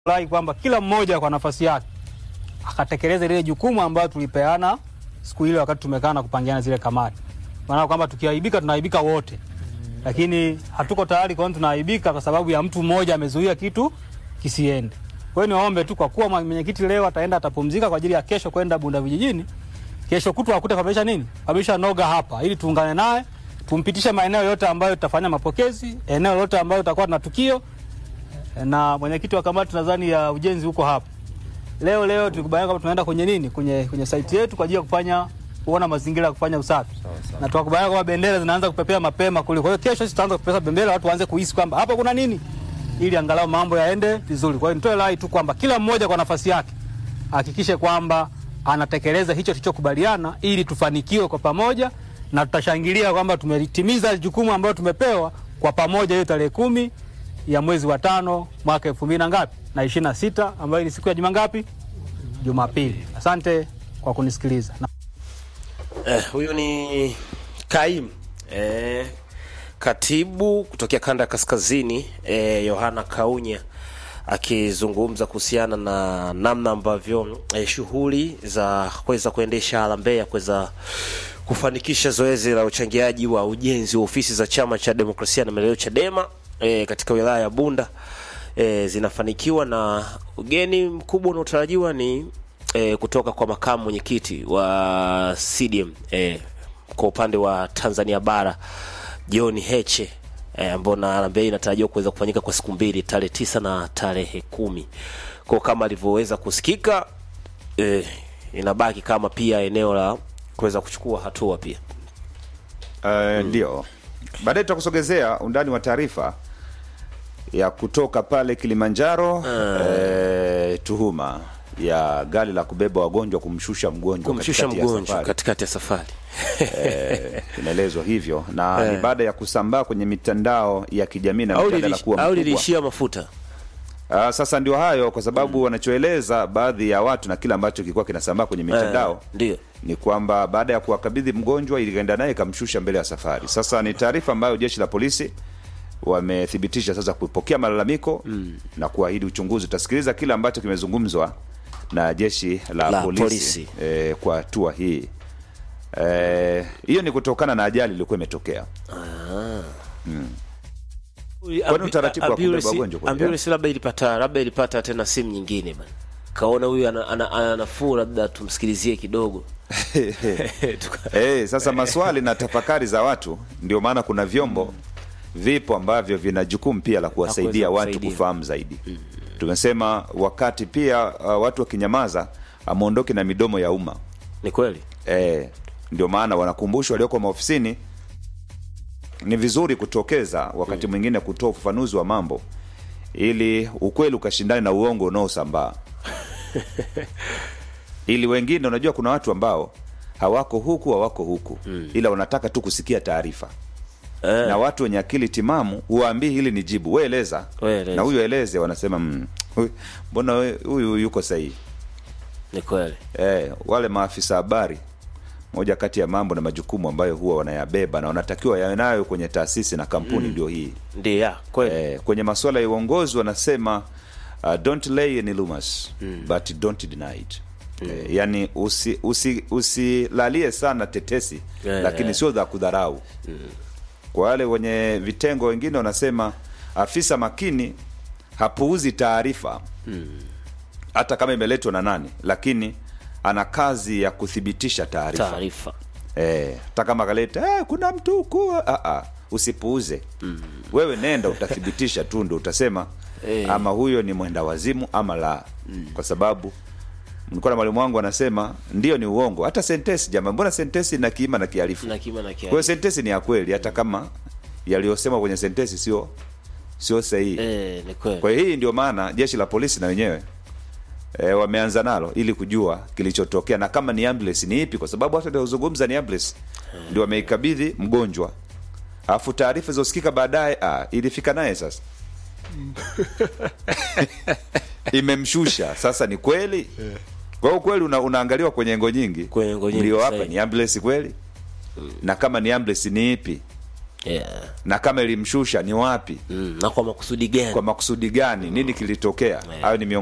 rai kwamba kila mmoja kwa nafasi yake akatekeleza lile jukumu ambayo tulipeana siku ile wakati tumekaa na kupangiana zile kamati. Maana kwamba tukiaibika tunaaibika wote, lakini hatuko tayari kwa tunaaibika kwa sababu ya mtu mmoja amezuia kitu kisiende. Kwa hiyo niwaombe tu, kwa kuwa mwenyekiti leo ataenda atapumzika kwa ajili ya kesho kwenda Bunda vijijini, kesho kutwa akute kabisa nini kabisa noga hapa, ili tuungane naye tumpitishe maeneo yote ambayo tutafanya mapokezi, eneo lote ambayo tutakuwa na tukio na mwenyekiti wa kamati nadhani ya ujenzi huko hapa leo leo tulikubaliana kwamba tunaenda kwenye nini kwenye kwenye site yetu kwa ajili ya kufanya kuona mazingira ya kufanya usafi na tukakubaliana kwamba bendera zinaanza kupepea mapema kule. Kwa hiyo kesho sisi tutaanza kupepea bendera, watu waanze kuhisi kwamba hapa kuna nini, ili angalau mambo yaende vizuri. Kwa hiyo nitoe rai tu kwamba kila mmoja kwa nafasi yake hakikishe kwamba anatekeleza hicho tulichokubaliana, ili tufanikiwe kwa pamoja, na tutashangilia kwamba tumetimiza jukumu ambalo tumepewa kwa pamoja, hiyo tarehe kumi ya mwezi wa tano mwaka elfu mbili na ngapi na ishirini na sita ambayo ni siku ya juma ngapi? Jumapili. Asante kwa kunisikiliza. Na Eh, huyu ni Kaim eh, katibu kutokea kanda ya kaskazini eh, Yohana Kaunya akizungumza kuhusiana na namna ambavyo eh, shughuli za kuweza kuendesha harambee ya kuweza kufanikisha zoezi la uchangiaji wa ujenzi wa ofisi za chama cha demokrasia na maendeleo Chadema eh, katika wilaya ya Bunda eh, zinafanikiwa na ugeni mkubwa unaotarajiwa ni eh, kutoka kwa makamu mwenyekiti wa CDM eh, kwa upande wa Tanzania bara John Heche eh, ambao na harambee inatarajiwa kuweza kufanyika kwa siku mbili tarehe tisa na tarehe kumi kwa kama alivyoweza kusikika eh, inabaki kama pia eneo la kuweza kuchukua hatua pia Uh, ndio baadaye tutakusogezea undani wa taarifa ya kutoka pale Kilimanjaro eh, tuhuma ya gari la kubeba wagonjwa kumshusha mgonjwa kumshusha katikati ya mgonjwa safari. katikati ya safari Eh, inaelezwa hivyo na ni baada ya kusambaa kwenye mitandao ya kijamii na au mjadala lilish- kuwa au mkubwa. liliishia mafuta Ah, sasa ndio hayo kwa sababu wanachoeleza baadhi ya watu na kile ambacho kilikuwa kinasambaa kwenye mitandao Eh, ndio ni kwamba baada ya kuwakabidhi mgonjwa ilienda naye ikamshusha mbele ya safari. Sasa ni taarifa ambayo jeshi la polisi wamethibitisha sasa kupokea malalamiko na kuahidi uchunguzi. Utasikiliza kile ambacho kimezungumzwa na jeshi la, La polisi, polisi. Eh, kwa hatua hii Eh, hiyo ni kutokana na ajali iliyokuwa imetokea. Kwani utaratibu wa kubeba wagonjwa kwa ambulance labda ilipata labda ilipata tena simu nyingine bana kaona huyu ana, ana, ana nafuu labda tumsikilizie kidogo Tuka- Eh, sasa maswali na tafakari za watu, ndio maana kuna vyombo vipo ambavyo vina jukumu pia la kuwasaidia kuweza watu kusaidia. kufahamu zaidi. Tumesema wakati pia uh, watu wakinyamaza amuondoke na midomo ya umma. ni kweli Eh, ndio maana wanakumbushwa walioko maofisini ni vizuri kutokeza wakati mwingine kutoa ufafanuzi wa mambo ili ukweli ukashindane na uongo unaosambaa ili wengine unajua kuna watu ambao hawako huku hawako huku ila wanataka tu kusikia taarifa eh, na watu wenye akili timamu huwaambii hili ni jibu we eleza We eleza. na huyu eleze wanasema "Mm, huyu- mbona we- huyu yuko sahihi ni kweli eh, wale maafisa habari moja kati ya mambo na majukumu ambayo huwa wanayabeba na wanatakiwa yawe nayo kwenye taasisi na kampuni ndio hii ndio ya kweli eh, kwenye masuala ya uongozi wanasema uh, don't lay any rumors but don't deny it eh, yani usi, usi, usilalie sana tetesi Yeah, lakini yeah. sio za kudharau kwa wale wenye vitengo wengine wanasema afisa makini hapuuzi taarifa hata kama imeletwa na nani lakini ana kazi ya kuthibitisha taarifa taarifa Eh, hata kama kaleta eh, kuna mtu huku ah, ah, usipuuze wewe nenda utathibitisha tu ndo utasema Eh. ama huyo ni mwenda wazimu ama la kwa sababu nilikuwa na mwalimu wangu anasema ndio ni uongo hata sentesi jamaa mbona sentesi ina kiima na kiarifu na kima na kwa hiyo kiasi sentesi ni ya kweli hata kama yaliyosema kwenye sentesi sio sio sahihi eh, ni kweli kwa hiyo hii ndio maana jeshi la polisi na wenyewe e, wameanza nalo ili kujua kilichotokea na kama ni ambulance ni ipi, kwa sababu hata niliozungumza ni ambulance ndio wameikabidhi mgonjwa, alafu taarifa zilizosikika baadaye ah, ilifika naye sasa imemshusha sasa. Ni kweli kwa hiyo kweli una, unaangaliwa kwenye engo nyingi, Kwenye engo nyingi, mlio hapa sahihi. ni ambulance kweli, na kama ni ambulance ni ipi yeah. na kama ilimshusha ni wapi mm. na kwa makusudi gani kwa makusudi gani nini kilitokea hayo ni miongoni